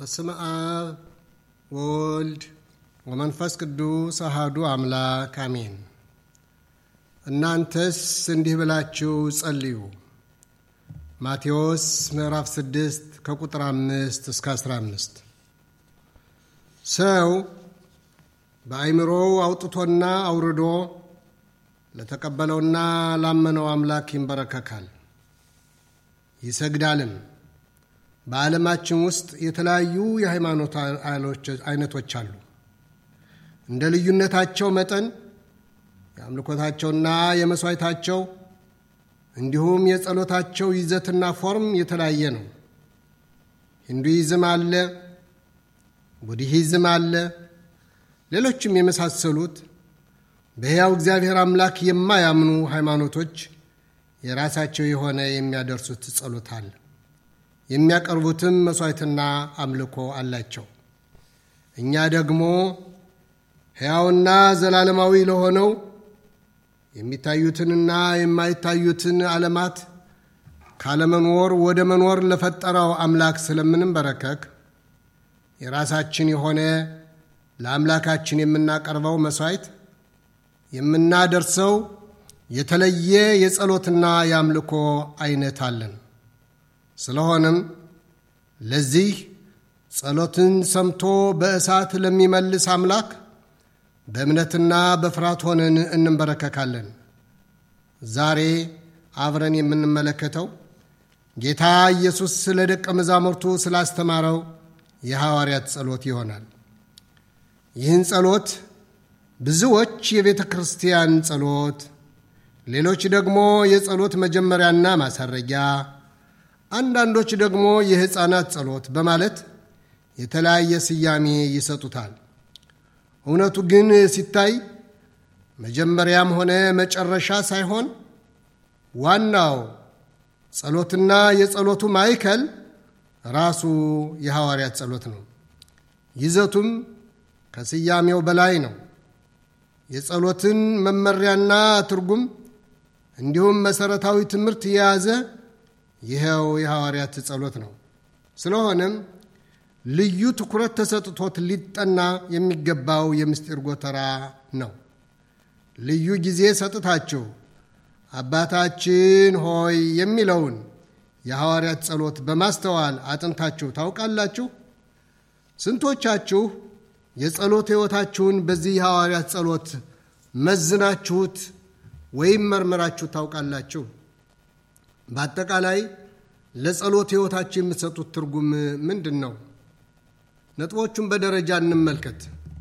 በስመ አብ ወወልድ ወመንፈስ ቅዱስ አሃዱ አምላክ አሜን። እናንተስ እንዲህ ብላችሁ ጸልዩ። ማቴዎስ ምዕራፍ 6 ከቁጥር 5 እስከ 15 ሰው በአይምሮው አውጥቶና አውርዶ ለተቀበለውና ላመነው አምላክ ይንበረከካል ይሰግዳልም። በዓለማችን ውስጥ የተለያዩ የሃይማኖት አይነቶች አሉ። እንደ ልዩነታቸው መጠን የአምልኮታቸውና የመሥዋዕታቸው እንዲሁም የጸሎታቸው ይዘትና ፎርም የተለያየ ነው። ሂንዱይዝም አለ፣ ቡድሂዝም አለ፣ ሌሎችም የመሳሰሉት በሕያው እግዚአብሔር አምላክ የማያምኑ ሃይማኖቶች የራሳቸው የሆነ የሚያደርሱት ጸሎት አለ። የሚያቀርቡትም መሥዋዕትና አምልኮ አላቸው። እኛ ደግሞ ሕያውና ዘላለማዊ ለሆነው የሚታዩትንና የማይታዩትን ዓለማት ካለመኖር ወደ መኖር ለፈጠረው አምላክ ስለምንበረከክ የራሳችን የሆነ ለአምላካችን የምናቀርበው መሥዋዕት የምናደርሰው የተለየ የጸሎትና የአምልኮ አይነት አለን። ስለሆነም ለዚህ ጸሎትን ሰምቶ በእሳት ለሚመልስ አምላክ በእምነትና በፍርሃት ሆነን እንንበረከካለን። ዛሬ አብረን የምንመለከተው ጌታ ኢየሱስ ስለ ደቀ መዛሙርቱ ስላስተማረው የሐዋርያት ጸሎት ይሆናል። ይህን ጸሎት ብዙዎች የቤተ ክርስቲያን ጸሎት፣ ሌሎች ደግሞ የጸሎት መጀመሪያና ማሳረጊያ፣ አንዳንዶች ደግሞ የሕፃናት ጸሎት በማለት የተለያየ ስያሜ ይሰጡታል። እውነቱ ግን ሲታይ መጀመሪያም ሆነ መጨረሻ ሳይሆን ዋናው ጸሎትና የጸሎቱ ማዕከል ራሱ የሐዋርያት ጸሎት ነው። ይዘቱም ከስያሜው በላይ ነው። የጸሎትን መመሪያና ትርጉም እንዲሁም መሠረታዊ ትምህርት የያዘ ይኸው የሐዋርያት ጸሎት ነው። ስለሆነም ልዩ ትኩረት ተሰጥቶት ሊጠና የሚገባው የምስጢር ጎተራ ነው። ልዩ ጊዜ ሰጥታችሁ አባታችን ሆይ የሚለውን የሐዋርያት ጸሎት በማስተዋል አጥንታችሁ ታውቃላችሁ? ስንቶቻችሁ የጸሎት ሕይወታችሁን በዚህ የሐዋርያት ጸሎት መዝናችሁት ወይም መርምራችሁ ታውቃላችሁ? በአጠቃላይ ለጸሎት ሕይወታችሁ የምትሰጡት ትርጉም ምንድን ነው? ነጥቦቹን በደረጃ እንመልከት።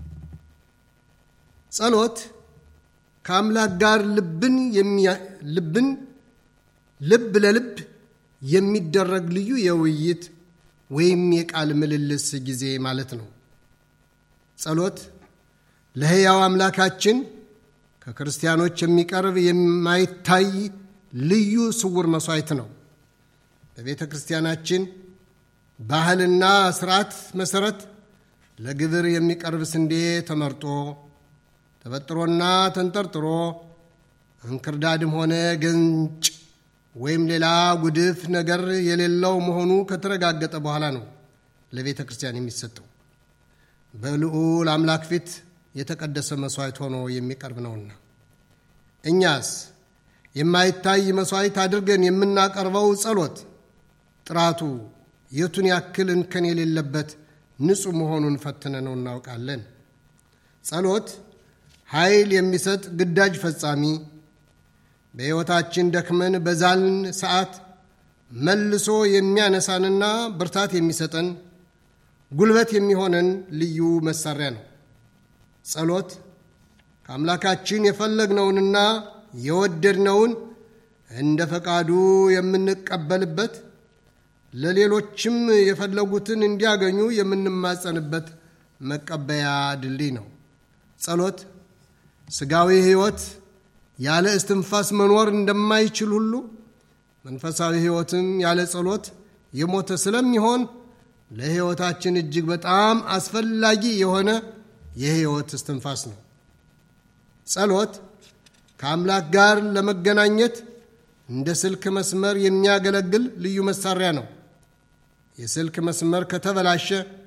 ጸሎት ከአምላክ ጋር ልብን ልብን ልብ ለልብ የሚደረግ ልዩ የውይይት ወይም የቃል ምልልስ ጊዜ ማለት ነው። ጸሎት ለሕያው አምላካችን ከክርስቲያኖች የሚቀርብ የማይታይ ልዩ ስውር መሥዋዕት ነው። በቤተ ክርስቲያናችን ባህልና ስርዓት መሠረት ለግብር የሚቀርብ ስንዴ ተመርጦ ተበጥሮና ተንጠርጥሮ እንክርዳድም ሆነ ገንጭ ወይም ሌላ ጉድፍ ነገር የሌለው መሆኑ ከተረጋገጠ በኋላ ነው ለቤተ ክርስቲያን የሚሰጠው። በልዑል አምላክ ፊት የተቀደሰ መሥዋዕት ሆኖ የሚቀርብ ነውና እኛስ የማይታይ መሥዋዕት አድርገን የምናቀርበው ጸሎት ጥራቱ የቱን ያክል እንከን የሌለበት ንጹሕ መሆኑን ፈትነ ነው እናውቃለን። ጸሎት ኃይል የሚሰጥ ግዳጅ ፈጻሚ፣ በሕይወታችን ደክመን በዛልን ሰዓት መልሶ የሚያነሳንና ብርታት የሚሰጠን ጉልበት የሚሆነን ልዩ መሳሪያ ነው። ጸሎት ከአምላካችን የፈለግነውንና የወደድነውን እንደ ፈቃዱ የምንቀበልበት ለሌሎችም የፈለጉትን እንዲያገኙ የምንማጸንበት መቀበያ ድልድይ ነው። ጸሎት ሥጋዊ ሕይወት ያለ እስትንፋስ መኖር እንደማይችል ሁሉ መንፈሳዊ ሕይወትም ያለ ጸሎት የሞተ ስለሚሆን ለሕይወታችን እጅግ በጣም አስፈላጊ የሆነ የሕይወት እስትንፋስ ነው። ጸሎት ከአምላክ ጋር ለመገናኘት እንደ ስልክ መስመር የሚያገለግል ልዩ መሳሪያ ነው። የስልክ መስመር ከተበላሸ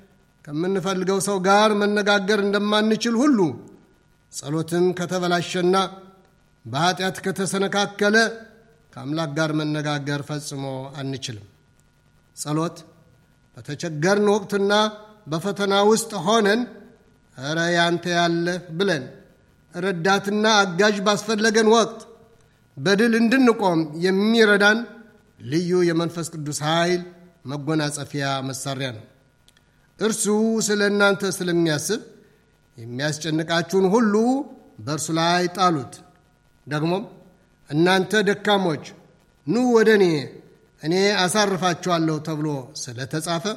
ከምንፈልገው ሰው ጋር መነጋገር እንደማንችል ሁሉ ጸሎትም ከተበላሸና በኃጢአት ከተሰነካከለ ከአምላክ ጋር መነጋገር ፈጽሞ አንችልም። ጸሎት በተቸገርን ወቅትና በፈተና ውስጥ ሆነን እረ ያንተ ያለህ ብለን ረዳትና አጋዥ ባስፈለገን ወቅት በድል እንድንቆም የሚረዳን ልዩ የመንፈስ ቅዱስ ኃይል መጎናጸፊያ መሳሪያ ነው። እርሱ ስለ እናንተ ስለሚያስብ የሚያስጨንቃችሁን ሁሉ በእርሱ ላይ ጣሉት። ደግሞም እናንተ ደካሞች ኑ ወደ እኔ እኔ አሳርፋችኋለሁ ተብሎ ስለተጻፈ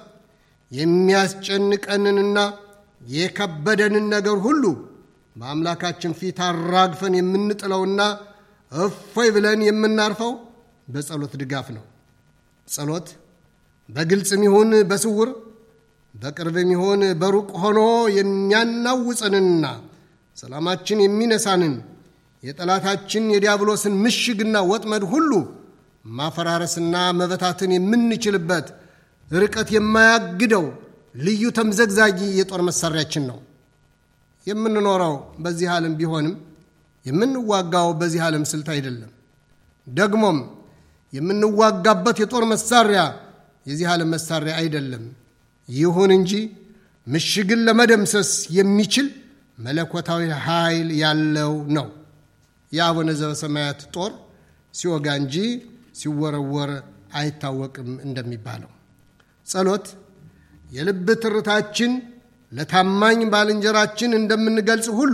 የሚያስጨንቀንንና የከበደንን ነገር ሁሉ በአምላካችን ፊት አራግፈን የምንጥለውና እፎይ ብለን የምናርፈው በጸሎት ድጋፍ ነው። ጸሎት በግልጽም ይሁን በስውር በቅርብም ይሁን በሩቅ ሆኖ የሚያናውፀንንና ሰላማችን የሚነሳንን የጠላታችን የዲያብሎስን ምሽግና ወጥመድ ሁሉ ማፈራረስና መበታትን የምንችልበት ርቀት የማያግደው ልዩ ተምዘግዛጊ የጦር መሳሪያችን ነው። የምንኖረው በዚህ ዓለም ቢሆንም የምንዋጋው በዚህ ዓለም ስልት አይደለም። ደግሞም የምንዋጋበት የጦር መሳሪያ የዚህ ዓለም መሳሪያ አይደለም። ይሁን እንጂ ምሽግን ለመደምሰስ የሚችል መለኮታዊ ኃይል ያለው ነው። የአቡነ ዘበሰማያት ጦር ሲወጋ እንጂ ሲወረወር አይታወቅም እንደሚባለው ጸሎት የልብ ትርታችን ለታማኝ ባልንጀራችን እንደምንገልጽ ሁሉ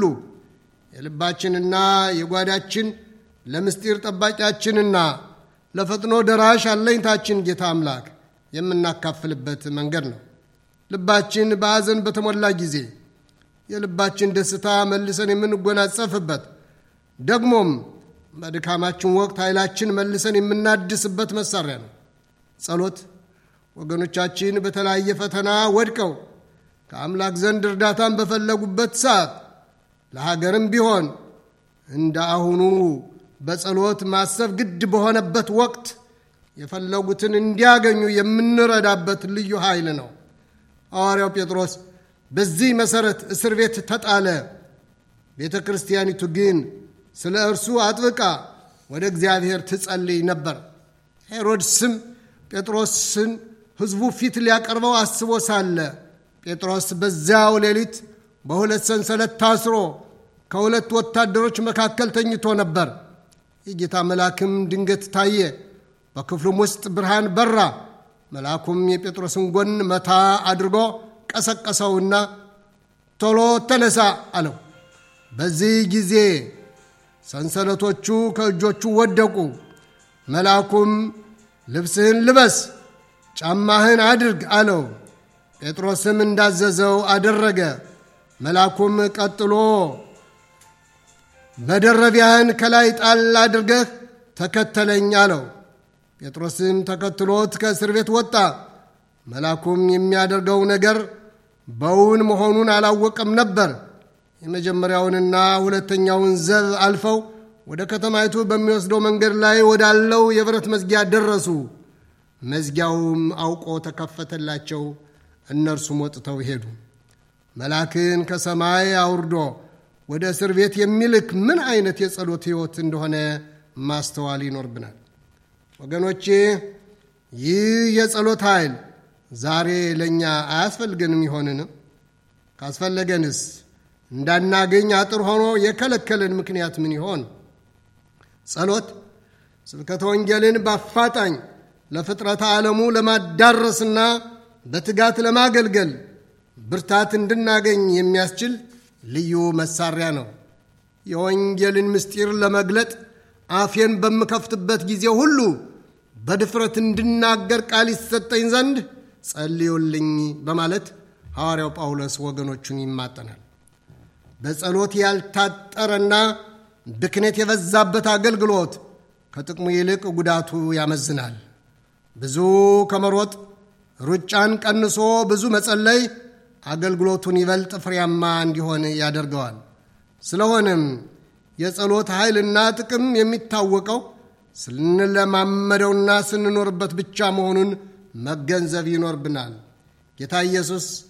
የልባችንና የጓዳችን ለምስጢር ጠባቂያችንና ለፈጥኖ ደራሽ አለኝታችን ጌታ አምላክ የምናካፍልበት መንገድ ነው። ልባችን በሐዘን በተሞላ ጊዜ የልባችን ደስታ መልሰን የምንጎናጸፍበት ደግሞም በድካማችን ወቅት ኃይላችን መልሰን የምናድስበት መሳሪያ ነው። ጸሎት ወገኖቻችን በተለያየ ፈተና ወድቀው ከአምላክ ዘንድ እርዳታን በፈለጉበት ሰዓት ለሀገርም ቢሆን እንደ አሁኑ በጸሎት ማሰብ ግድ በሆነበት ወቅት የፈለጉትን እንዲያገኙ የምንረዳበት ልዩ ኃይል ነው። ሐዋርያው ጴጥሮስ በዚህ መሠረት እስር ቤት ተጣለ። ቤተ ክርስቲያኒቱ ግን ስለ እርሱ አጥብቃ ወደ እግዚአብሔር ትጸልይ ነበር። ሄሮድስም ጴጥሮስን ሕዝቡ ፊት ሊያቀርበው አስቦ ሳለ ጴጥሮስ በዚያው ሌሊት በሁለት ሰንሰለት ታስሮ ከሁለት ወታደሮች መካከል ተኝቶ ነበር። የጌታ መልአክም ድንገት ታየ። በክፍሉም ውስጥ ብርሃን በራ። መልአኩም የጴጥሮስን ጎን መታ አድርጎ ቀሰቀሰውና ቶሎ ተነሳ አለው። በዚህ ጊዜ ሰንሰለቶቹ ከእጆቹ ወደቁ። መልአኩም ልብስህን ልበስ፣ ጫማህን አድርግ አለው። ጴጥሮስም እንዳዘዘው አደረገ። መልአኩም ቀጥሎ መደረቢያህን ከላይ ጣል አድርገህ ተከተለኝ አለው። ጴጥሮስም ተከትሎት ከእስር ቤት ወጣ። መልአኩም የሚያደርገው ነገር በውን መሆኑን አላወቀም ነበር። የመጀመሪያውንና ሁለተኛውን ዘብ አልፈው ወደ ከተማይቱ በሚወስደው መንገድ ላይ ወዳለው የብረት መዝጊያ ደረሱ። መዝጊያውም አውቆ ተከፈተላቸው። እነርሱም ወጥተው ሄዱ። መልአክን ከሰማይ አውርዶ ወደ እስር ቤት የሚልክ ምን አይነት የጸሎት ሕይወት እንደሆነ ማስተዋል ይኖርብናል። ወገኖቼ ይህ የጸሎት ኃይል ዛሬ ለእኛ አያስፈልገንም ይሆንን? ካስፈለገንስ እንዳናገኝ አጥር ሆኖ የከለከለን ምክንያት ምን ይሆን? ጸሎት ስብከተ ወንጌልን በአፋጣኝ ለፍጥረተ ዓለሙ ለማዳረስና በትጋት ለማገልገል ብርታት እንድናገኝ የሚያስችል ልዩ መሳሪያ ነው። የወንጌልን ምስጢር ለመግለጥ አፌን በምከፍትበት ጊዜ ሁሉ በድፍረት እንድናገር ቃል ይሰጠኝ ዘንድ ጸልዩልኝ በማለት ሐዋርያው ጳውሎስ ወገኖቹን ይማጠናል። በጸሎት ያልታጠረና ብክነት የበዛበት አገልግሎት ከጥቅሙ ይልቅ ጉዳቱ ያመዝናል። ብዙ ከመሮጥ ሩጫን ቀንሶ ብዙ መጸለይ አገልግሎቱን ይበልጥ ፍሬያማ እንዲሆን ያደርገዋል። ስለሆነም የጸሎት ኃይልና ጥቅም የሚታወቀው ስንለማመደውና ስንኖርበት ብቻ መሆኑን መገንዘብ ይኖርብናል። ጌታ ኢየሱስ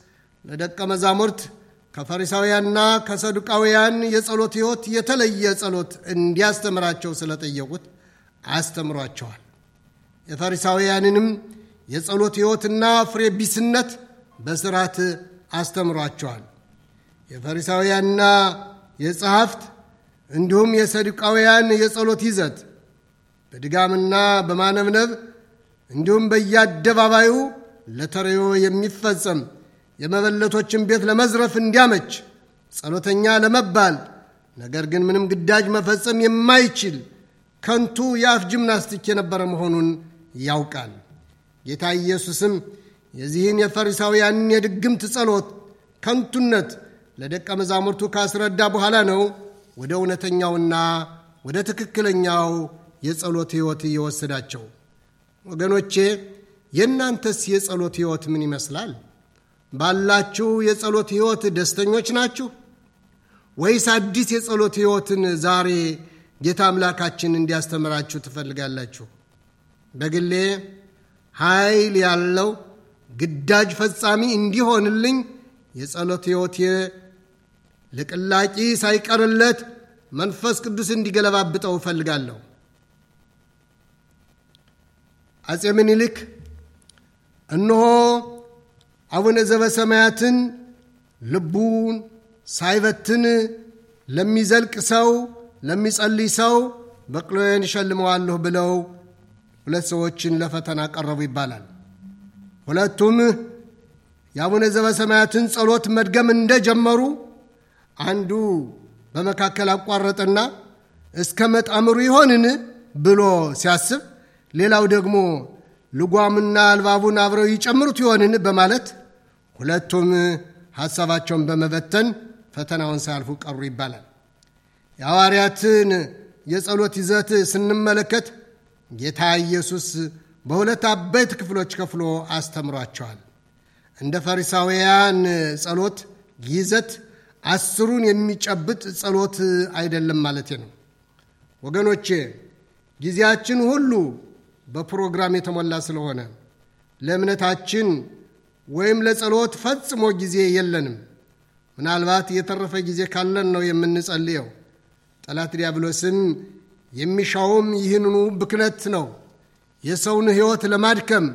ለደቀ መዛሙርት ከፈሪሳውያንና ከሰዱቃውያን የጸሎት ሕይወት የተለየ ጸሎት እንዲያስተምራቸው ስለጠየቁት አስተምሯቸዋል። የፈሪሳውያንንም የጸሎት ሕይወትና ፍሬ ቢስነት በስርዓት አስተምሯቸዋል። የፈሪሳውያንና የጸሐፍት እንዲሁም የሰዱቃውያን የጸሎት ይዘት በድጋምና በማነብነብ እንዲሁም በየአደባባዩ ለተረዮ የሚፈጸም የመበለቶችን ቤት ለመዝረፍ እንዲያመች ጸሎተኛ ለመባል ነገር ግን ምንም ግዳጅ መፈጸም የማይችል ከንቱ የአፍ ጅምናስቲክ የነበረ መሆኑን ያውቃል። ጌታ ኢየሱስም የዚህን የፈሪሳውያንን የድግምት ጸሎት ከንቱነት ለደቀ መዛሙርቱ ካስረዳ በኋላ ነው ወደ እውነተኛውና ወደ ትክክለኛው የጸሎት ሕይወት እየወሰዳቸው። ወገኖቼ የእናንተስ የጸሎት ሕይወት ምን ይመስላል? ባላችሁ የጸሎት ሕይወት ደስተኞች ናችሁ ወይስ አዲስ የጸሎት ሕይወትን ዛሬ ጌታ አምላካችን እንዲያስተምራችሁ ትፈልጋላችሁ? በግሌ ኃይል ያለው ግዳጅ ፈጻሚ እንዲሆንልኝ የጸሎት ሕይወቴ ልቅላቂ ሳይቀርለት መንፈስ ቅዱስ እንዲገለባብጠው እፈልጋለሁ። አጼ ምኒልክ እነሆ አቡነ ዘበሰማያትን ልቡን ሳይበትን ለሚዘልቅ ሰው ለሚጸልይ ሰው በቅሎዬን እሸልመዋለሁ ብለው ሁለት ሰዎችን ለፈተና ቀረቡ ይባላል። ሁለቱም የአቡነ ዘበሰማያትን ጸሎት መድገም እንደጀመሩ አንዱ በመካከል አቋረጠና እስከ መጣምሩ ይሆንን ብሎ ሲያስብ፣ ሌላው ደግሞ ልጓምና አልባቡን አብረው ይጨምሩት ይሆንን በማለት ሁለቱም ሐሳባቸውን በመበተን ፈተናውን ሳያልፉ ቀሩ ይባላል። የሐዋርያትን የጸሎት ይዘት ስንመለከት ጌታ ኢየሱስ በሁለት አበይት ክፍሎች ከፍሎ አስተምሯቸዋል። እንደ ፈሪሳውያን ጸሎት ይዘት አስሩን የሚጨብጥ ጸሎት አይደለም ማለቴ ነው። ወገኖቼ ጊዜያችን ሁሉ በፕሮግራም የተሞላ ስለሆነ ለእምነታችን ወይም ለጸሎት ፈጽሞ ጊዜ የለንም። ምናልባት የተረፈ ጊዜ ካለን ነው የምንጸልየው። ጠላት ዲያብሎስም የሚሻውም ይህንኑ ብክነት ነው። የሰውን ሕይወት ለማድከም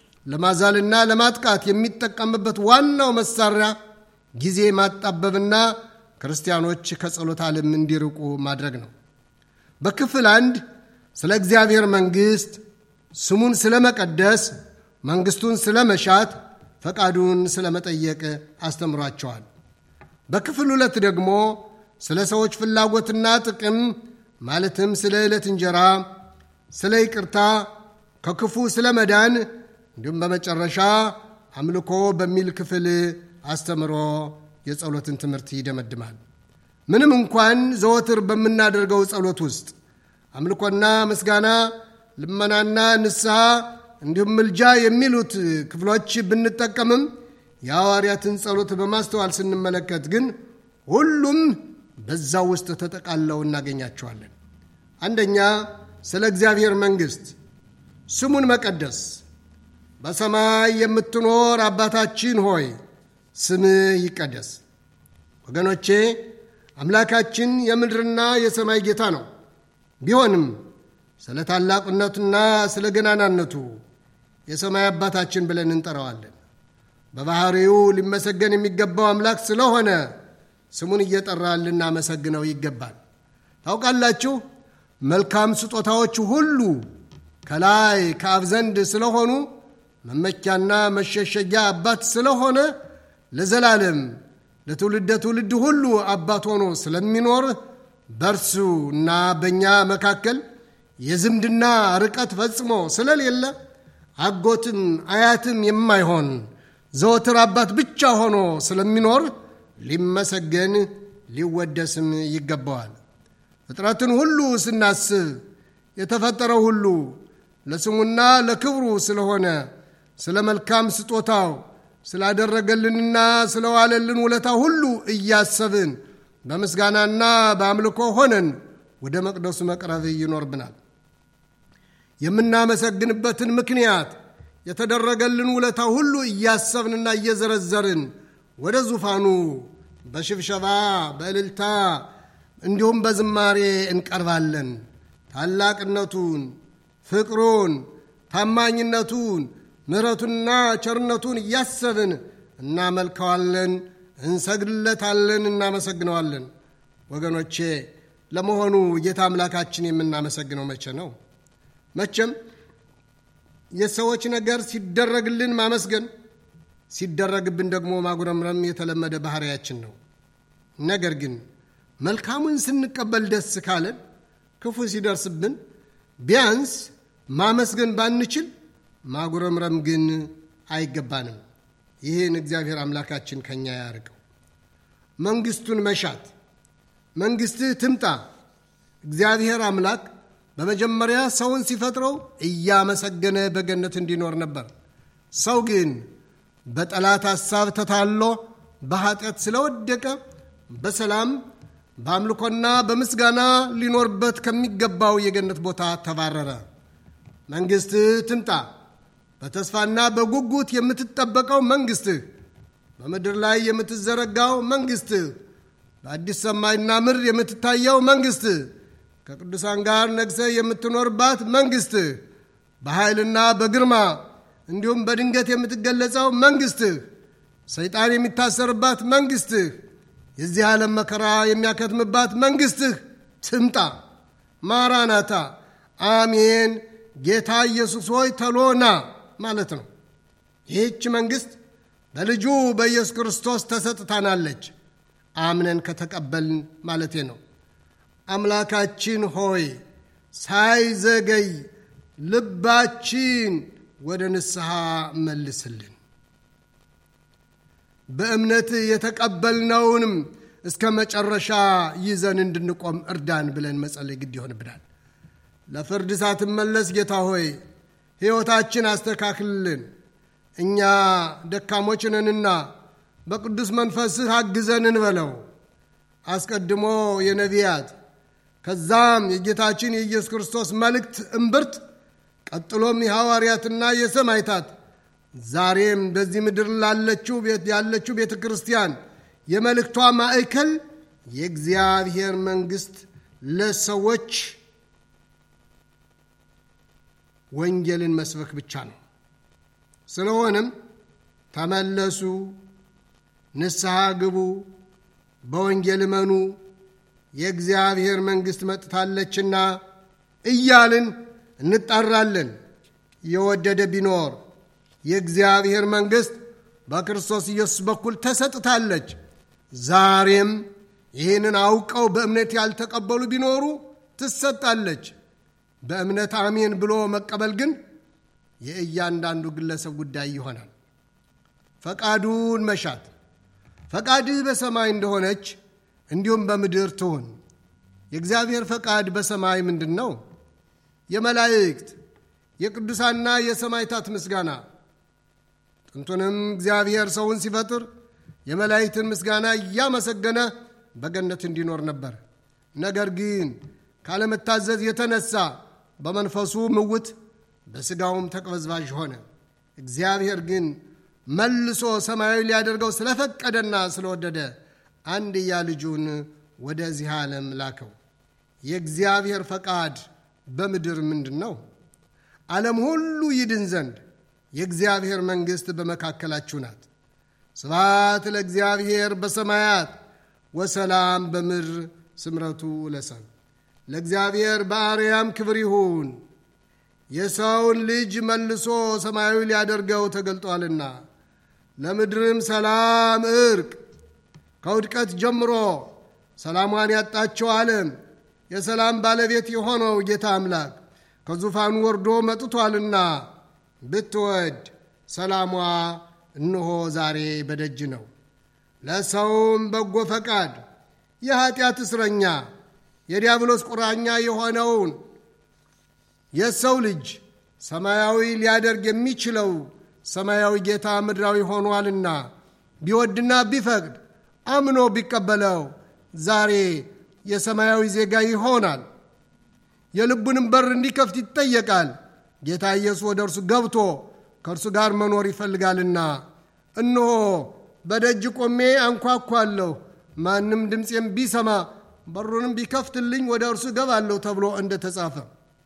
ለማዛልና ለማጥቃት የሚጠቀምበት ዋናው መሳሪያ ጊዜ ማጣበብና ክርስቲያኖች ከጸሎት ዓለም እንዲርቁ ማድረግ ነው። በክፍል አንድ ስለ እግዚአብሔር መንግሥት፣ ስሙን ስለ መቀደስ፣ መንግሥቱን ስለ መሻት፣ ፈቃዱን ስለ መጠየቅ አስተምሯቸዋል። በክፍል ሁለት ደግሞ ስለ ሰዎች ፍላጎትና ጥቅም ማለትም ስለ ዕለት እንጀራ፣ ስለ ይቅርታ፣ ከክፉ ስለ መዳን እንዲሁም በመጨረሻ አምልኮ በሚል ክፍል አስተምሮ የጸሎትን ትምህርት ይደመድማል። ምንም እንኳን ዘወትር በምናደርገው ጸሎት ውስጥ አምልኮና ምስጋና፣ ልመናና ንስሐ እንዲሁም ምልጃ የሚሉት ክፍሎች ብንጠቀምም የሐዋርያትን ጸሎት በማስተዋል ስንመለከት ግን ሁሉም በዛው ውስጥ ተጠቃለው እናገኛቸዋለን። አንደኛ ስለ እግዚአብሔር መንግሥት ስሙን መቀደስ። በሰማይ የምትኖር አባታችን ሆይ ስምህ ይቀደስ። ወገኖቼ አምላካችን የምድርና የሰማይ ጌታ ነው። ቢሆንም ስለ ታላቅነቱና ስለ ገናናነቱ የሰማይ አባታችን ብለን እንጠራዋለን። በባሕሪው ሊመሰገን የሚገባው አምላክ ስለሆነ ስሙን እየጠራን ልናመሰግነው ይገባል። ታውቃላችሁ መልካም ስጦታዎች ሁሉ ከላይ ከአብ ዘንድ ስለሆኑ መመኪያና መሸሸጊያ አባት ስለሆነ ለዘላለም ለትውልደ ትውልድ ሁሉ አባት ሆኖ ስለሚኖር በእርሱ እና በእኛ መካከል የዝምድና ርቀት ፈጽሞ ስለሌለ አጎትም አያትም የማይሆን ዘወትር አባት ብቻ ሆኖ ስለሚኖር ሊመሰገን ሊወደስም ይገባዋል። ፍጥረትን ሁሉ ስናስብ የተፈጠረው ሁሉ ለስሙና ለክብሩ ስለሆነ ስለ መልካም ስጦታው ስላደረገልንና ስለዋለልን ውለታ ሁሉ እያሰብን በምስጋናና በአምልኮ ሆነን ወደ መቅደሱ መቅረብ ይኖርብናል። የምናመሰግንበትን ምክንያት የተደረገልን ውለታ ሁሉ እያሰብንና እየዘረዘርን ወደ ዙፋኑ በሽብሸባ በእልልታ እንዲሁም በዝማሬ እንቀርባለን። ታላቅነቱን፣ ፍቅሩን፣ ታማኝነቱን፣ ምሕረቱንና ቸርነቱን እያሰብን እናመልከዋለን፣ እንሰግድለታለን፣ እናመሰግነዋለን። ወገኖቼ ለመሆኑ ጌታ አምላካችን የምናመሰግነው መቼ ነው? መቼም የሰዎች ነገር ሲደረግልን ማመስገን ሲደረግብን ደግሞ ማጉረምረም የተለመደ ባህሪያችን ነው። ነገር ግን መልካሙን ስንቀበል ደስ ካለን፣ ክፉ ሲደርስብን ቢያንስ ማመስገን ባንችል ማጉረምረም ግን አይገባንም። ይህን እግዚአብሔር አምላካችን ከኛ ያርቀው። መንግስቱን መሻት መንግስትህ ትምጣ። እግዚአብሔር አምላክ በመጀመሪያ ሰውን ሲፈጥረው እያመሰገነ በገነት እንዲኖር ነበር። ሰው ግን በጠላት ሐሳብ ተታሎ በኃጢአት ስለወደቀ በሰላም በአምልኮና በምስጋና ሊኖርበት ከሚገባው የገነት ቦታ ተባረረ። መንግሥትህ ትምጣ። በተስፋና በጉጉት የምትጠበቀው መንግሥትህ፣ በምድር ላይ የምትዘረጋው መንግሥትህ፣ በአዲስ ሰማይና ምድር የምትታየው መንግሥትህ፣ ከቅዱሳን ጋር ነግሰህ የምትኖርባት መንግሥትህ፣ በኃይልና በግርማ እንዲሁም በድንገት የምትገለጸው መንግሥትህ፣ ሰይጣን የሚታሰርባት መንግሥትህ፣ የዚህ ዓለም መከራ የሚያከትምባት መንግሥትህ ትምጣ። ማራናታ አሜን። ጌታ ኢየሱስ ሆይ ተሎና ማለት ነው። ይህች መንግሥት በልጁ በኢየሱስ ክርስቶስ ተሰጥታናለች። አምነን ከተቀበልን ማለቴ ነው። አምላካችን ሆይ ሳይዘገይ ልባችን ወደ ንስሐ መልስልን። በእምነት የተቀበልነውንም እስከ መጨረሻ ይዘን እንድንቆም እርዳን ብለን መጸለይ ግድ ይሆንብናል። ለፍርድ ሳትመለስ ጌታ ሆይ ሕይወታችን አስተካክልልን። እኛ ደካሞች ነንና በቅዱስ መንፈስህ አግዘን እንበለው። አስቀድሞ የነቢያት ከዛም የጌታችን የኢየሱስ ክርስቶስ መልእክት እምብርት፣ ቀጥሎም የሐዋርያትና የሰማይታት ዛሬም በዚህ ምድር ላለችው ያለችው ቤተ ክርስቲያን የመልእክቷ ማዕከል የእግዚአብሔር መንግሥት ለሰዎች ወንጌልን መስበክ ብቻ ነው። ስለሆነም ተመለሱ፣ ንስሐ ግቡ፣ በወንጌል እመኑ፣ የእግዚአብሔር መንግሥት መጥታለችና እያልን እንጣራለን። የወደደ ቢኖር የእግዚአብሔር መንግሥት በክርስቶስ ኢየሱስ በኩል ተሰጥታለች። ዛሬም ይህንን አውቀው በእምነት ያልተቀበሉ ቢኖሩ ትሰጣለች። በእምነት አሜን ብሎ መቀበል ግን የእያንዳንዱ ግለሰብ ጉዳይ ይሆናል። ፈቃዱን መሻት ፈቃድህ በሰማይ እንደሆነች እንዲሁም በምድር ትሁን። የእግዚአብሔር ፈቃድ በሰማይ ምንድን ነው? የመላእክት የቅዱሳንና የሰማይታት ምስጋና። ጥንቱንም እግዚአብሔር ሰውን ሲፈጥር የመላእክትን ምስጋና እያመሰገነ በገነት እንዲኖር ነበር። ነገር ግን ካለመታዘዝ የተነሳ በመንፈሱ ምውት በሥጋውም ተቅበዝባዥ ሆነ። እግዚአብሔር ግን መልሶ ሰማያዊ ሊያደርገው ስለፈቀደና ስለወደደ አንድያ ልጁን ወደዚህ ዓለም ላከው። የእግዚአብሔር ፈቃድ በምድር ምንድን ነው? ዓለም ሁሉ ይድን ዘንድ የእግዚአብሔር መንግሥት በመካከላችሁ ናት። ስብሐት ለእግዚአብሔር በሰማያት ወሰላም በምድር ስምረቱ ለሰብ ለእግዚአብሔር በአርያም ክብር ይሁን። የሰውን ልጅ መልሶ ሰማያዊ ሊያደርገው ተገልጧልና ለምድርም ሰላም፣ እርቅ ከውድቀት ጀምሮ ሰላሟን ያጣቸው ዓለም የሰላም ባለቤት የሆነው ጌታ አምላክ ከዙፋኑ ወርዶ መጥቷልና ብትወድ ሰላሟ እነሆ ዛሬ በደጅ ነው። ለሰውም በጎ ፈቃድ የኀጢአት እስረኛ የዲያብሎስ ቁራኛ የሆነውን የሰው ልጅ ሰማያዊ ሊያደርግ የሚችለው ሰማያዊ ጌታ ምድራዊ ሆኗልና ቢወድና ቢፈቅድ አምኖ ቢቀበለው ዛሬ የሰማያዊ ዜጋ ይሆናል። የልቡንም በር እንዲከፍት ይጠየቃል። ጌታ ኢየሱስ ወደ እርሱ ገብቶ ከእርሱ ጋር መኖር ይፈልጋልና እነሆ በደጅ ቆሜ አንኳኳለሁ፣ ማንም ድምፄም ቢሰማ በሩንም ቢከፍትልኝ ወደ እርሱ እገባለሁ ተብሎ እንደተጻፈ።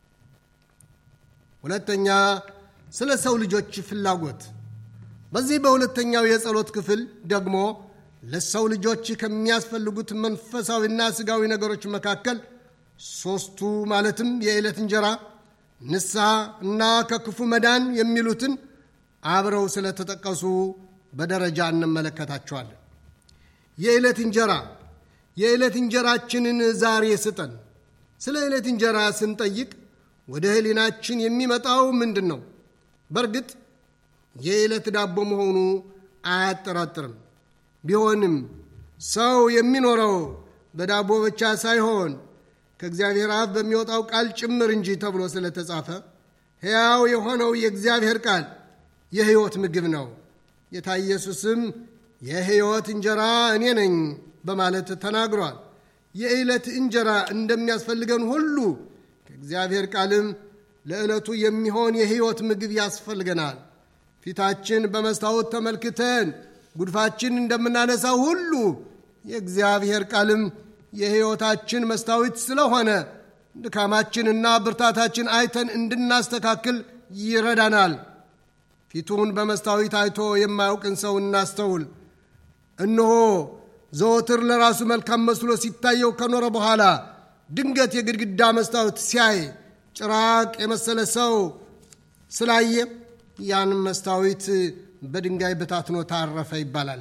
ሁለተኛ ስለ ሰው ልጆች ፍላጎት። በዚህ በሁለተኛው የጸሎት ክፍል ደግሞ ለሰው ልጆች ከሚያስፈልጉት መንፈሳዊና ስጋዊ ነገሮች መካከል ሦስቱ ማለትም የዕለት እንጀራ፣ ንስሐ እና ከክፉ መዳን የሚሉትን አብረው ስለተጠቀሱ በደረጃ እንመለከታቸዋለን። የዕለት እንጀራ የዕለት እንጀራችንን ዛሬ ስጠን። ስለ ዕለት እንጀራ ስንጠይቅ ወደ ሕሊናችን የሚመጣው ምንድን ነው? በእርግጥ የዕለት ዳቦ መሆኑ አያጠራጥርም። ቢሆንም ሰው የሚኖረው በዳቦ ብቻ ሳይሆን ከእግዚአብሔር አፍ በሚወጣው ቃል ጭምር እንጂ ተብሎ ስለተጻፈ ሕያው የሆነው የእግዚአብሔር ቃል የሕይወት ምግብ ነው። ጌታ ኢየሱስም የሕይወት እንጀራ እኔ ነኝ በማለት ተናግሯል። የዕለት እንጀራ እንደሚያስፈልገን ሁሉ ከእግዚአብሔር ቃልም ለዕለቱ የሚሆን የሕይወት ምግብ ያስፈልገናል። ፊታችን በመስታወት ተመልክተን ጉድፋችን እንደምናነሳው ሁሉ የእግዚአብሔር ቃልም የሕይወታችን መስታወት ስለሆነ ድካማችንና ብርታታችን አይተን እንድናስተካክል ይረዳናል። ፊቱን በመስታወት አይቶ የማያውቅን ሰው እናስተውል። እነሆ ዘወትር ለራሱ መልካም መስሎ ሲታየው ከኖረ በኋላ ድንገት የግድግዳ መስታወት ሲያይ ጭራቅ የመሰለ ሰው ስላየ ያን መስታወት በድንጋይ በታትኖ ታረፈ ይባላል።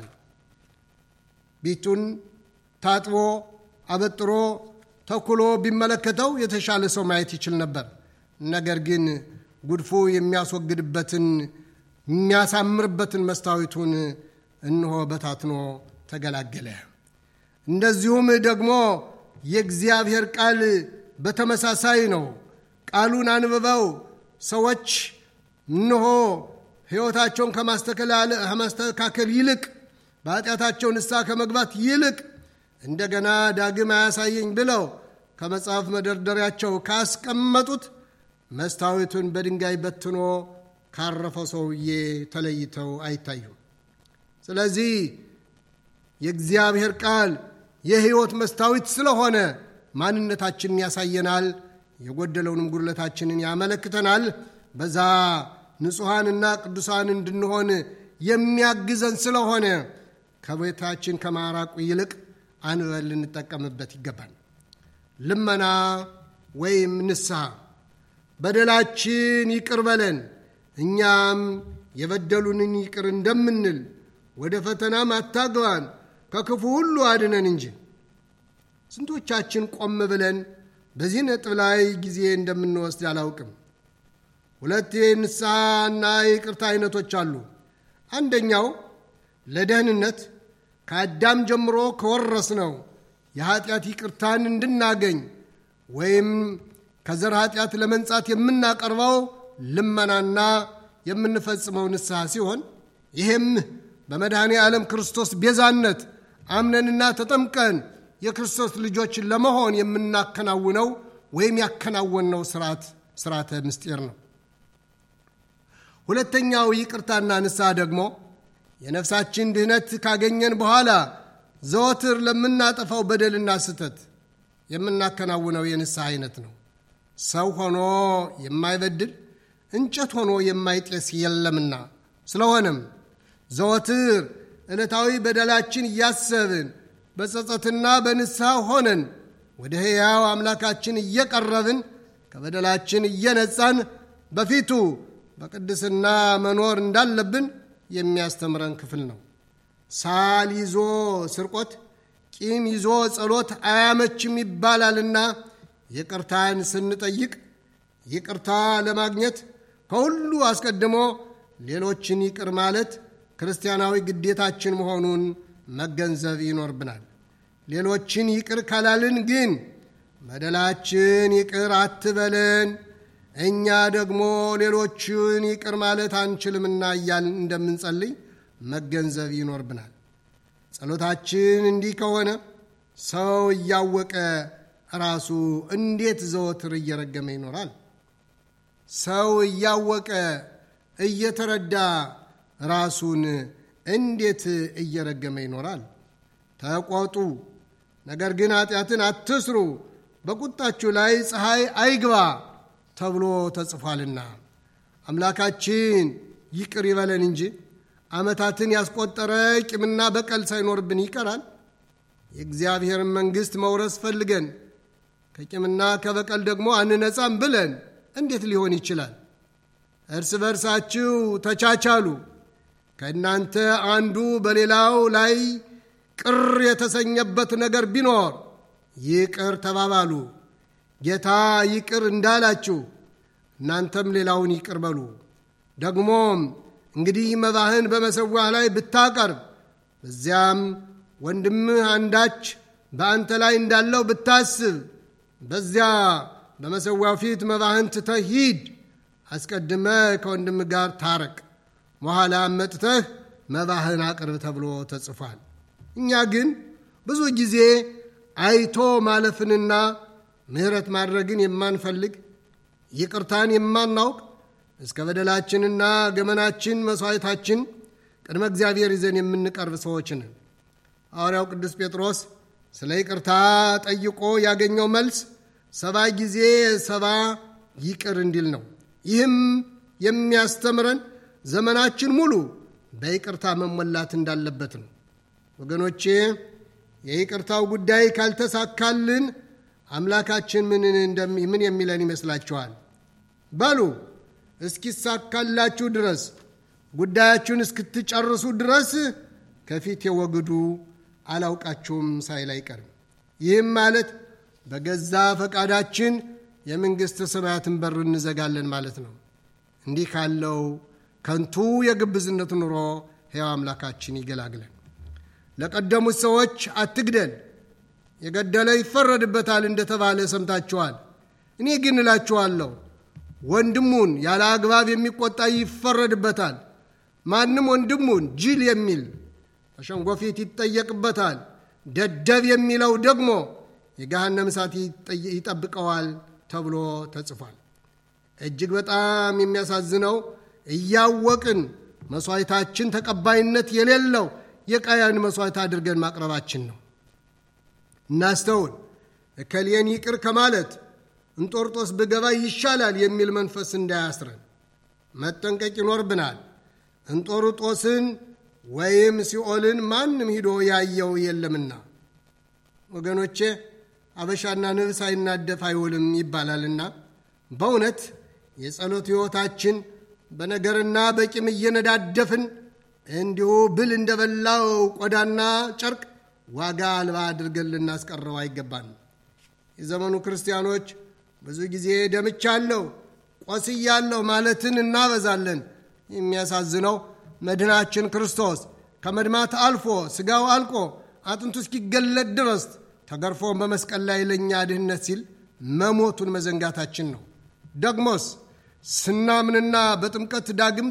ፊቱን ታጥቦ አበጥሮ ተኩሎ ቢመለከተው የተሻለ ሰው ማየት ይችል ነበር። ነገር ግን ጉድፉ የሚያስወግድበትን የሚያሳምርበትን መስታወቱን እንሆ በታትኖ ተገላገለ። እንደዚሁም ደግሞ የእግዚአብሔር ቃል በተመሳሳይ ነው። ቃሉን አንብበው ሰዎች እንሆ ሕይወታቸውን ከማስተካከል ይልቅ በኃጢአታቸው ንስሐ ከመግባት ይልቅ እንደገና ዳግም አያሳየኝ ብለው ከመጽሐፍ መደርደሪያቸው ካስቀመጡት መስታወቱን በድንጋይ በትኖ ካረፈው ሰውዬ ተለይተው አይታዩም። ስለዚህ የእግዚአብሔር ቃል የሕይወት መስታወት ስለሆነ ማንነታችንን ያሳየናል፣ የጎደለውንም ጉድለታችንን ያመለክተናል። በዛ ንጹሐንና ቅዱሳን እንድንሆን የሚያግዘን ስለሆነ ከቤታችን ከማራቁ ይልቅ አንበል ልንጠቀምበት ይገባል። ልመና ወይም ንስሐ በደላችን ይቅር በለን እኛም የበደሉንን ይቅር እንደምንል ወደ ፈተናም አታግባን ከክፉ ሁሉ አድነን እንጂ። ስንቶቻችን ቆም ብለን በዚህ ነጥብ ላይ ጊዜ እንደምንወስድ አላውቅም። ሁለት የንስሐና የይቅርታ አይነቶች አሉ። አንደኛው ለደህንነት ከአዳም ጀምሮ ከወረስነው የኀጢአት ይቅርታን እንድናገኝ ወይም ከዘር ኀጢአት ለመንጻት የምናቀርበው ልመናና የምንፈጽመው ንስሐ ሲሆን ይህም በመድኃኔ ዓለም ክርስቶስ ቤዛነት አምነንና ተጠምቀን የክርስቶስ ልጆች ለመሆን የምናከናውነው ወይም ያከናወንነው ስርዓት ስርዓተ ምስጢር ነው። ሁለተኛው ይቅርታና ንስሐ ደግሞ የነፍሳችን ድህነት ካገኘን በኋላ ዘወትር ለምናጠፋው በደልና ስህተት የምናከናውነው የንስሐ አይነት ነው። ሰው ሆኖ የማይበድል እንጨት ሆኖ የማይጤስ የለምና፣ ስለሆነም ዘወትር ዕለታዊ በደላችን እያሰብን በጸጸትና በንስሐ ሆነን ወደ ሕያው አምላካችን እየቀረብን ከበደላችን እየነጻን በፊቱ በቅድስና መኖር እንዳለብን የሚያስተምረን ክፍል ነው። ሳል ይዞ ስርቆት፣ ቂም ይዞ ጸሎት አያመችም ይባላልና ይቅርታን ስንጠይቅ ይቅርታ ለማግኘት ከሁሉ አስቀድሞ ሌሎችን ይቅር ማለት ክርስቲያናዊ ግዴታችን መሆኑን መገንዘብ ይኖርብናል። ሌሎችን ይቅር ካላልን ግን በደላችን ይቅር አትበለን እኛ ደግሞ ሌሎችን ይቅር ማለት አንችልምና እያልን እንደምንጸልይ መገንዘብ ይኖርብናል። ጸሎታችን እንዲህ ከሆነ ሰው እያወቀ ራሱ እንዴት ዘወትር እየረገመ ይኖራል? ሰው እያወቀ እየተረዳ ራሱን እንዴት እየረገመ ይኖራል? ተቆጡ፣ ነገር ግን ኃጢአትን አትስሩ፣ በቁጣችሁ ላይ ፀሐይ አይግባ ተብሎ ተጽፏልና። አምላካችን ይቅር ይበለን እንጂ ዓመታትን ያስቆጠረ ቂምና በቀል ሳይኖርብን ይቀራል። የእግዚአብሔርን መንግሥት መውረስ ፈልገን ከቂምና ከበቀል ደግሞ አንነጻም ብለን እንዴት ሊሆን ይችላል? እርስ በርሳችሁ ተቻቻሉ። ከእናንተ አንዱ በሌላው ላይ ቅር የተሰኘበት ነገር ቢኖር ይቅር ተባባሉ፣ ጌታ ይቅር እንዳላችሁ እናንተም ሌላውን ይቅር በሉ። ደግሞም እንግዲህ መባህን በመሠዊያህ ላይ ብታቀርብ በዚያም ወንድምህ አንዳች በአንተ ላይ እንዳለው ብታስብ በዚያ በመሠዊያው ፊት መባህን ትተህ ሂድ። አስቀድመ ከወንድም ጋር ታረቅ፣ በኋላም መጥተህ መባህን አቅርብ ተብሎ ተጽፏል። እኛ ግን ብዙ ጊዜ አይቶ ማለፍንና ምሕረት ማድረግን የማንፈልግ ይቅርታን የማናውቅ እስከ በደላችንና ገመናችን መሥዋዕታችን ቅድመ እግዚአብሔር ይዘን የምንቀርብ ሰዎች ነን። ሐዋርያው ቅዱስ ጴጥሮስ ስለ ይቅርታ ጠይቆ ያገኘው መልስ ሰባ ጊዜ ሰባ ይቅር እንዲል ነው። ይህም የሚያስተምረን ዘመናችን ሙሉ በይቅርታ መሞላት እንዳለበት ነው። ወገኖቼ የይቅርታው ጉዳይ ካልተሳካልን አምላካችን ምን የሚለን ይመስላችኋል? በሉ እስኪሳካላችሁ ድረስ ጉዳያችሁን እስክትጨርሱ ድረስ ከፊት የወግዱ አላውቃችሁም ሳይል አይቀርም። ይህም ማለት በገዛ ፈቃዳችን የመንግሥተ ሰማያትን በር እንዘጋለን ማለት ነው። እንዲህ ካለው ከንቱ የግብዝነት ኑሮ ሕያው አምላካችን ይገላግለን። ለቀደሙት ሰዎች አትግደል፣ የገደለ ይፈረድበታል እንደተባለ ሰምታችኋል። እኔ ግን እላችኋለሁ ወንድሙን ያለ አግባብ የሚቆጣ ይፈረድበታል። ማንም ወንድሙን ጅል የሚል በሸንጎ ፊት ይጠየቅበታል። ደደብ የሚለው ደግሞ የገሃነም እሳት ይጠብቀዋል ተብሎ ተጽፏል። እጅግ በጣም የሚያሳዝነው እያወቅን መሥዋዕታችን ተቀባይነት የሌለው የቃያን መሥዋዕት አድርገን ማቅረባችን ነው። እናስተውል። እከሌን ይቅር ከማለት እንጦርጦስ ብገባ ይሻላል የሚል መንፈስ እንዳያስረን መጠንቀቅ ይኖርብናል። እንጦርጦስን ወይም ሲኦልን ማንም ሂዶ ያየው የለምና ወገኖቼ፣ አበሻና ንብ ሳይናደፍ አይውልም ይባላልና በእውነት የጸሎት ሕይወታችን በነገርና በቂም እየነዳደፍን እንዲሁ ብል እንደበላው ቆዳና ጨርቅ ዋጋ አልባ አድርገን ልናስቀረው አይገባንም። የዘመኑ ክርስቲያኖች ብዙ ጊዜ ደምቻለሁ፣ ቆስያለሁ ማለትን እናበዛለን። የሚያሳዝነው መድናችን ክርስቶስ ከመድማት አልፎ ሥጋው አልቆ አጥንቱ እስኪገለጥ ድረስ ተገርፎ በመስቀል ላይ ለእኛ ድህነት ሲል መሞቱን መዘንጋታችን ነው። ደግሞስ ስናምንና በጥምቀት ዳግም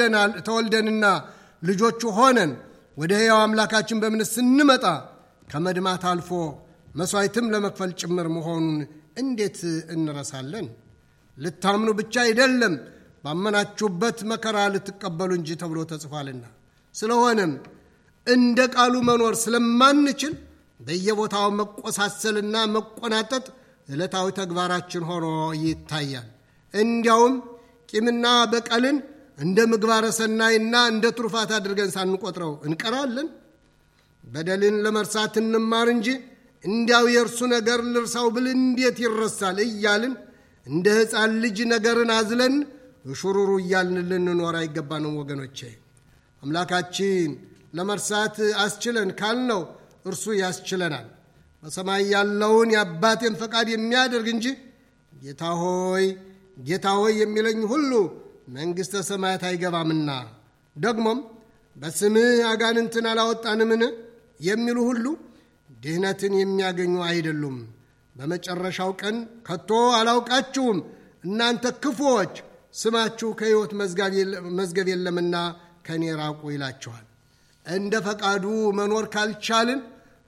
ተወልደንና ልጆቹ ሆነን ወደ ሕያው አምላካችን በእምነት ስንመጣ ከመድማት አልፎ መሥዋዕትም ለመክፈል ጭምር መሆኑን እንዴት እንረሳለን? ልታምኑ ብቻ አይደለም ባመናችሁበት መከራ ልትቀበሉ እንጂ ተብሎ ተጽፏልና። ስለሆነም እንደ ቃሉ መኖር ስለማንችል በየቦታው መቆሳሰልና መቆናጠጥ ዕለታዊ ተግባራችን ሆኖ ይታያል። እንዲያውም ቂምና በቀልን እንደ ምግባረ ሰናይና እንደ ትሩፋት አድርገን ሳንቆጥረው እንቀራለን። በደልን ለመርሳት እንማር እንጂ እንዲያው የእርሱ ነገር ልርሳው ብል እንዴት ይረሳል እያልን እንደ ሕፃን ልጅ ነገርን አዝለን እሹሩሩ እያልን ልንኖር አይገባንም ወገኖቼ። አምላካችን ለመርሳት አስችለን ካልነው እርሱ ያስችለናል። በሰማይ ያለውን የአባቴን ፈቃድ የሚያደርግ እንጂ ጌታ ሆይ ጌታ ሆይ የሚለኝ ሁሉ መንግሥተ ሰማያት አይገባምና ደግሞም በስምህ አጋንንትን አላወጣንምን የሚሉ ሁሉ ድህነትን የሚያገኙ አይደሉም። በመጨረሻው ቀን ከቶ አላውቃችሁም እናንተ ክፉዎች፣ ስማችሁ ከሕይወት መዝገብ የለምና ከእኔ ራቁ ይላችኋል። እንደ ፈቃዱ መኖር ካልቻልን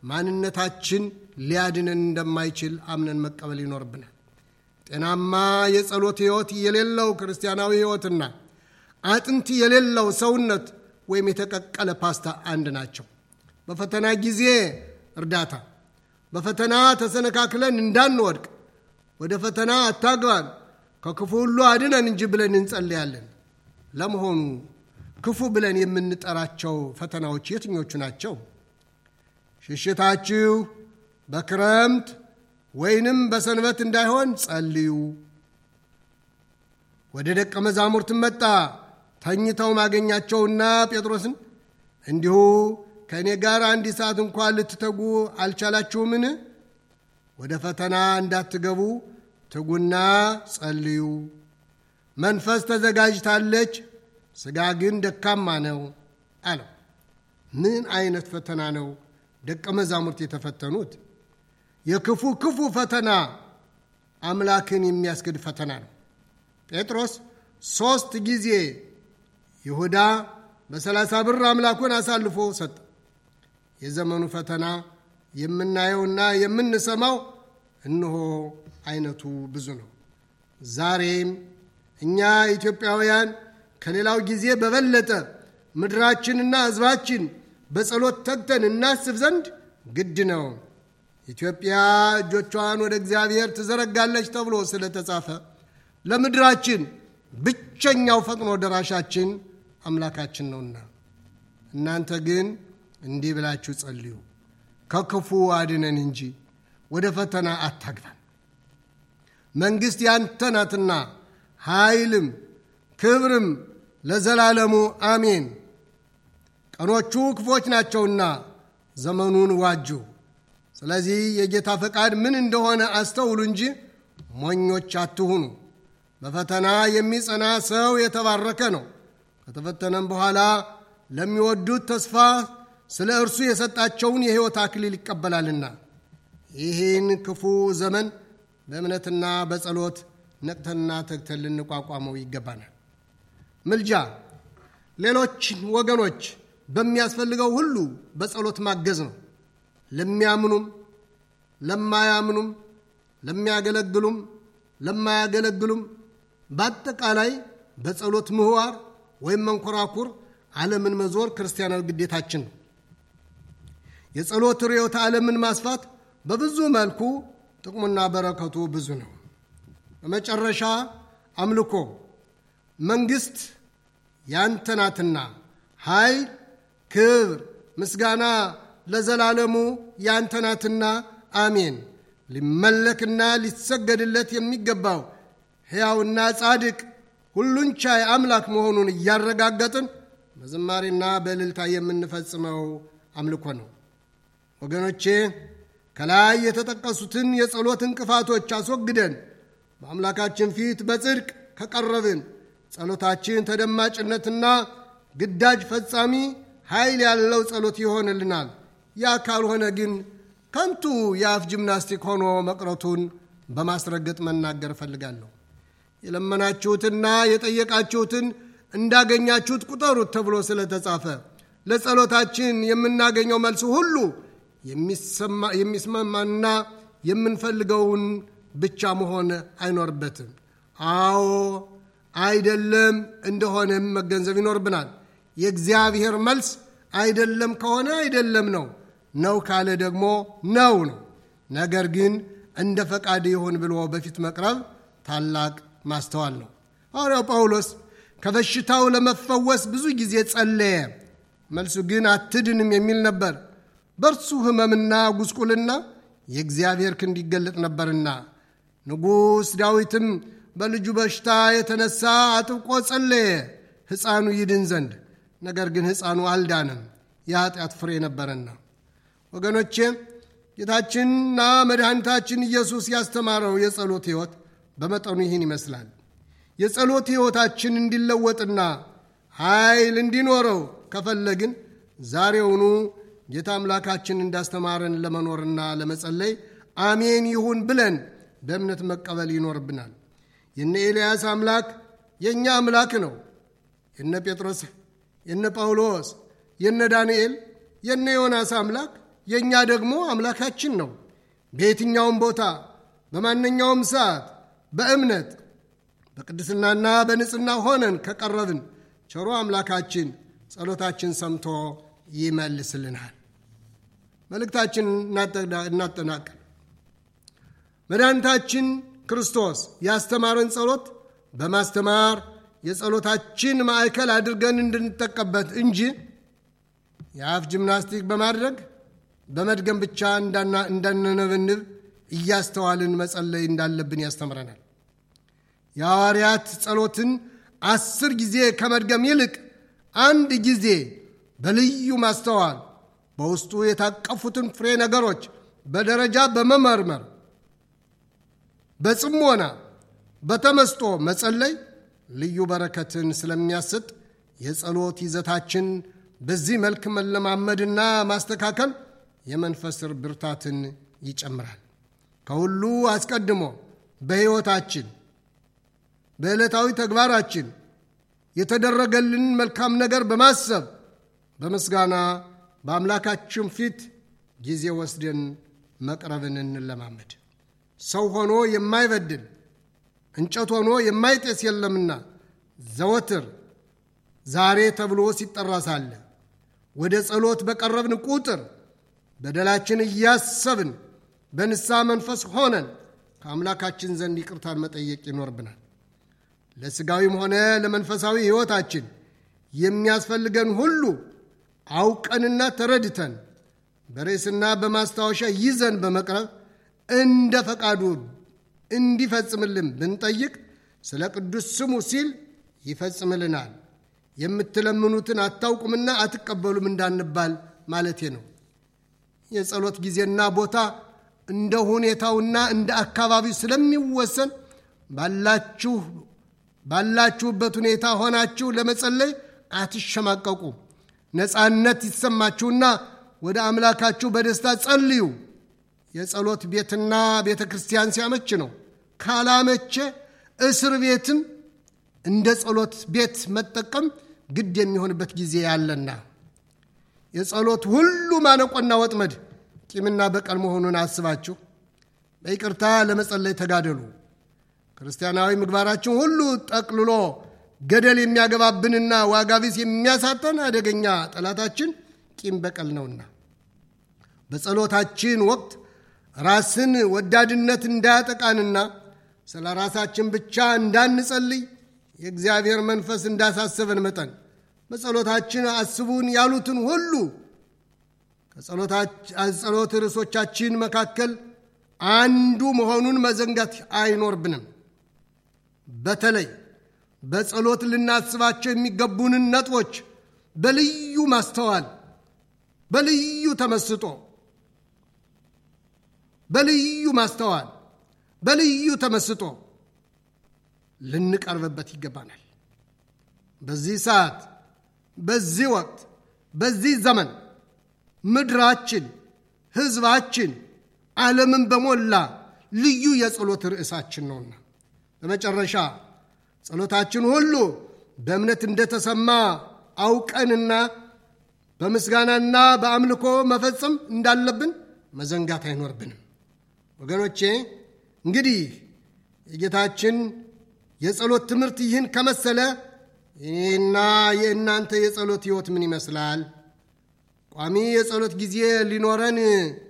ማንነታችን ሊያድነን እንደማይችል አምነን መቀበል ይኖርብናል። ጤናማ የጸሎት ሕይወት የሌለው ክርስቲያናዊ ሕይወትና አጥንት የሌለው ሰውነት ወይም የተቀቀለ ፓስታ አንድ ናቸው። በፈተና ጊዜ እርዳታ፣ በፈተና ተሰነካክለን እንዳንወድቅ ወደ ፈተና አታግባን ከክፉ ሁሉ አድነን እንጂ ብለን እንጸልያለን። ለመሆኑ ክፉ ብለን የምንጠራቸው ፈተናዎች የትኞቹ ናቸው? ሽሽታችሁ በክረምት ወይንም በሰንበት እንዳይሆን ጸልዩ። ወደ ደቀ መዛሙርት መጣ፣ ተኝተው ማገኛቸውና ጴጥሮስን እንዲሁ ከእኔ ጋር አንዲት ሰዓት እንኳን ልትተጉ አልቻላችሁምን? ወደ ፈተና እንዳትገቡ ትጉና ጸልዩ። መንፈስ ተዘጋጅታለች፣ ሥጋ ግን ደካማ ነው አለው። ምን አይነት ፈተና ነው ደቀ መዛሙርት የተፈተኑት? የክፉ ክፉ ፈተና አምላክን የሚያስክድ ፈተና ነው። ጴጥሮስ ሦስት ጊዜ ይሁዳ በሰላሳ ብር አምላኩን አሳልፎ ሰጠ። የዘመኑ ፈተና የምናየውና የምንሰማው እነሆ አይነቱ ብዙ ነው። ዛሬም እኛ ኢትዮጵያውያን ከሌላው ጊዜ በበለጠ ምድራችንና ሕዝባችን በጸሎት ተግተን እናስብ ዘንድ ግድ ነው። ኢትዮጵያ እጆቿን ወደ እግዚአብሔር ትዘረጋለች ተብሎ ስለተጻፈ ለምድራችን ብቸኛው ፈጥኖ ደራሻችን አምላካችን ነውና እናንተ ግን እንዲህ ብላችሁ ጸልዩ፣ ከክፉ አድነን እንጂ ወደ ፈተና አታግባን። መንግሥት ያንተ ናትና ኃይልም ክብርም ለዘላለሙ አሜን። ቀኖቹ ክፎች ናቸውና ዘመኑን ዋጁ። ስለዚህ የጌታ ፈቃድ ምን እንደሆነ አስተውሉ እንጂ ሞኞች አትሁኑ። በፈተና የሚጸና ሰው የተባረከ ነው። ከተፈተነም በኋላ ለሚወዱት ተስፋ ስለ እርሱ የሰጣቸውን የሕይወት አክሊል ይቀበላልና። ይህን ክፉ ዘመን በእምነትና በጸሎት ነቅተንና ተግተን ልንቋቋመው ይገባናል። ምልጃ ሌሎች ወገኖች በሚያስፈልገው ሁሉ በጸሎት ማገዝ ነው። ለሚያምኑም ለማያምኑም፣ ለሚያገለግሉም ለማያገለግሉም በአጠቃላይ በጸሎት ምህዋር ወይም መንኮራኩር ዓለምን መዞር ክርስቲያናዊ ግዴታችን ነው። የጸሎት ርዕዮተ ዓለምን ማስፋት በብዙ መልኩ ጥቅሙና በረከቱ ብዙ ነው። በመጨረሻ አምልኮ መንግሥት ያንተ ናትና ኃይል፣ ክብር፣ ምስጋና ለዘላለሙ ያንተ ናትና አሜን። ሊመለክና ሊሰገድለት የሚገባው ሕያውና ጻድቅ ሁሉን ቻይ አምላክ መሆኑን እያረጋገጥን በዝማሬና በእልልታ የምንፈጽመው አምልኮ ነው። ወገኖቼ ከላይ የተጠቀሱትን የጸሎት እንቅፋቶች አስወግደን በአምላካችን ፊት በጽድቅ ከቀረብን ጸሎታችን ተደማጭነትና ግዳጅ ፈጻሚ ኃይል ያለው ጸሎት ይሆንልናል። ያ ካልሆነ ግን ከንቱ የአፍ ጂምናስቲክ ሆኖ መቅረቱን በማስረገጥ መናገር እፈልጋለሁ። የለመናችሁትና የጠየቃችሁትን እንዳገኛችሁት ቁጠሩት ተብሎ ስለተጻፈ ለጸሎታችን የምናገኘው መልስ ሁሉ የሚስማማና የምንፈልገውን ብቻ መሆን አይኖርበትም። አዎ አይደለም እንደሆነም መገንዘብ ይኖርብናል። የእግዚአብሔር መልስ አይደለም ከሆነ አይደለም ነው፣ ነው ካለ ደግሞ ነው ነው። ነገር ግን እንደ ፈቃድ ይሁን ብሎ በፊት መቅረብ ታላቅ ማስተዋል ነው። ሐዋርያው ጳውሎስ ከበሽታው ለመፈወስ ብዙ ጊዜ ጸለየ። መልሱ ግን አትድንም የሚል ነበር። በእርሱ ሕመምና ጉስቁልና የእግዚአብሔር ክንድ ይገለጥ ነበርና ንጉሥ ዳዊትም በልጁ በሽታ የተነሳ አጥብቆ ጸለየ ሕፃኑ ይድን ዘንድ። ነገር ግን ሕፃኑ አልዳንም፣ የኃጢአት ፍሬ ነበረና። ወገኖቼ ጌታችንና መድኃኒታችን ኢየሱስ ያስተማረው የጸሎት ሕይወት በመጠኑ ይህን ይመስላል። የጸሎት ሕይወታችን እንዲለወጥና ኃይል እንዲኖረው ከፈለግን ዛሬውኑ ጌታ አምላካችን እንዳስተማረን ለመኖርና ለመጸለይ አሜን ይሁን ብለን በእምነት መቀበል ይኖርብናል። የነ ኤልያስ አምላክ የእኛ አምላክ ነው። የነ ጴጥሮስ፣ የነ ጳውሎስ፣ የነ ዳንኤል፣ የነ ዮናስ አምላክ የእኛ ደግሞ አምላካችን ነው። በየትኛውም ቦታ በማንኛውም ሰዓት በእምነት በቅድስናና በንጽህና ሆነን ከቀረብን ቸሮ አምላካችን ጸሎታችን ሰምቶ ይመልስልናል። መልእክታችን እናጠናቅል። መድኃኒታችን ክርስቶስ ያስተማረን ጸሎት በማስተማር የጸሎታችን ማዕከል አድርገን እንድንጠቀበት እንጂ የአፍ ጂምናስቲክ በማድረግ በመድገም ብቻ እንዳንነበንብ እያስተዋልን መጸለይ እንዳለብን ያስተምረናል። የሐዋርያት ጸሎትን አስር ጊዜ ከመድገም ይልቅ አንድ ጊዜ በልዩ ማስተዋል በውስጡ የታቀፉትን ፍሬ ነገሮች በደረጃ በመመርመር በጽሞና በተመስጦ መጸለይ ልዩ በረከትን ስለሚያሰጥ የጸሎት ይዘታችን በዚህ መልክ መለማመድና ማስተካከል የመንፈስ ብርታትን ይጨምራል። ከሁሉ አስቀድሞ በሕይወታችን በዕለታዊ ተግባራችን የተደረገልን መልካም ነገር በማሰብ በምስጋና በአምላካችን ፊት ጊዜ ወስደን መቅረብን እንለማመድ። ሰው ሆኖ የማይበድል እንጨት ሆኖ የማይጤስ የለምና ዘወትር ዛሬ ተብሎ ሲጠራ ሳለ ወደ ጸሎት በቀረብን ቁጥር በደላችን እያሰብን በንስሐ መንፈስ ሆነን ከአምላካችን ዘንድ ይቅርታን መጠየቅ ይኖርብናል። ለሥጋዊም ሆነ ለመንፈሳዊ ሕይወታችን የሚያስፈልገን ሁሉ አውቀንና ተረድተን በርዕስና በማስታወሻ ይዘን በመቅረብ እንደ ፈቃዱ እንዲፈጽምልን ብንጠይቅ ስለ ቅዱስ ስሙ ሲል ይፈጽምልናል። የምትለምኑትን አታውቁምና አትቀበሉም እንዳንባል ማለቴ ነው። የጸሎት ጊዜና ቦታ እንደ ሁኔታውና እንደ አካባቢው ስለሚወሰን ባላችሁ ባላችሁበት ሁኔታ ሆናችሁ ለመጸለይ አትሸማቀቁ። ነፃነት ይሰማችሁና ወደ አምላካችሁ በደስታ ጸልዩ። የጸሎት ቤትና ቤተ ክርስቲያን ሲያመች ነው። ካላመቼ እስር ቤትም እንደ ጸሎት ቤት መጠቀም ግድ የሚሆንበት ጊዜ ያለና የጸሎት ሁሉ ማነቆና ወጥመድ ቂምና በቀል መሆኑን አስባችሁ በይቅርታ ለመጸለይ ተጋደሉ። ክርስቲያናዊ ምግባራችን ሁሉ ጠቅልሎ ገደል የሚያገባብንና ዋጋ ቢስ የሚያሳጠን አደገኛ ጠላታችን ቂም በቀል ነውና በጸሎታችን ወቅት ራስን ወዳድነት እንዳያጠቃንና ስለ ራሳችን ብቻ እንዳንጸልይ የእግዚአብሔር መንፈስ እንዳሳሰበን መጠን በጸሎታችን አስቡን ያሉትን ሁሉ ከጸሎት ርዕሶቻችን መካከል አንዱ መሆኑን መዘንጋት አይኖርብንም። በተለይ በጸሎት ልናስባቸው የሚገቡንን ነጥቦች በልዩ ማስተዋል፣ በልዩ ተመስጦ፣ በልዩ ማስተዋል፣ በልዩ ተመስጦ ልንቀርብበት ይገባናል። በዚህ ሰዓት፣ በዚህ ወቅት፣ በዚህ ዘመን ምድራችን፣ ሕዝባችን፣ ዓለምን በሞላ ልዩ የጸሎት ርዕሳችን ነውና በመጨረሻ ጸሎታችን ሁሉ በእምነት እንደተሰማ አውቀንና በምስጋናና በአምልኮ መፈጸም እንዳለብን መዘንጋት አይኖርብንም። ወገኖቼ እንግዲህ የጌታችን የጸሎት ትምህርት ይህን ከመሰለ ይህና የእናንተ የጸሎት ሕይወት ምን ይመስላል? ቋሚ የጸሎት ጊዜ ሊኖረን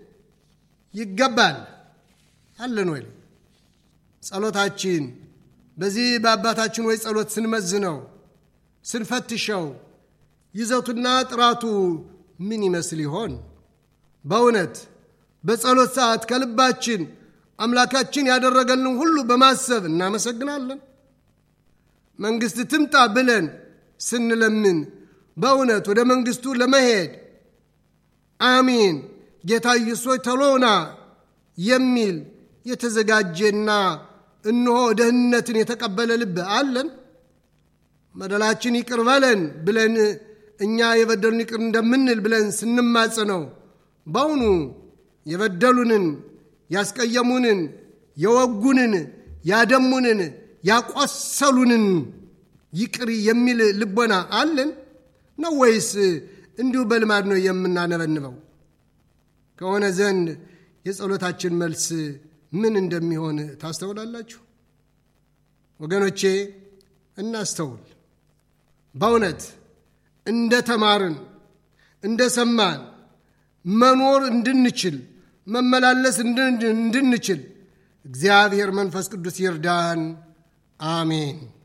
ይገባል አለን ወይ? ጸሎታችን በዚህ በአባታችን ወይ ጸሎት ስንመዝነው ስንፈትሸው ይዘቱና ጥራቱ ምን ይመስል ይሆን? በእውነት በጸሎት ሰዓት ከልባችን አምላካችን ያደረገልን ሁሉ በማሰብ እናመሰግናለን። መንግሥት ትምጣ ብለን ስንለምን በእውነት ወደ መንግሥቱ ለመሄድ አሚን ጌታ ኢየሱስ ተሎና የሚል የተዘጋጀና እነሆ ደህንነትን የተቀበለ ልብ አለን። በደላችን ይቅር በለን ብለን እኛ የበደሉን ይቅር እንደምንል ብለን ስንማጽነው በውኑ የበደሉንን፣ ያስቀየሙንን፣ የወጉንን፣ ያደሙንን፣ ያቆሰሉንን ይቅር የሚል ልቦና አለን ነው ወይስ እንዲሁ በልማድ ነው የምናነበንበው? ከሆነ ዘንድ የጸሎታችን መልስ ምን እንደሚሆን ታስተውላላችሁ? ወገኖቼ እናስተውል። በእውነት እንደ ተማርን እንደ ሰማን መኖር እንድንችል መመላለስ እንድንችል እግዚአብሔር መንፈስ ቅዱስ ይርዳን። አሜን።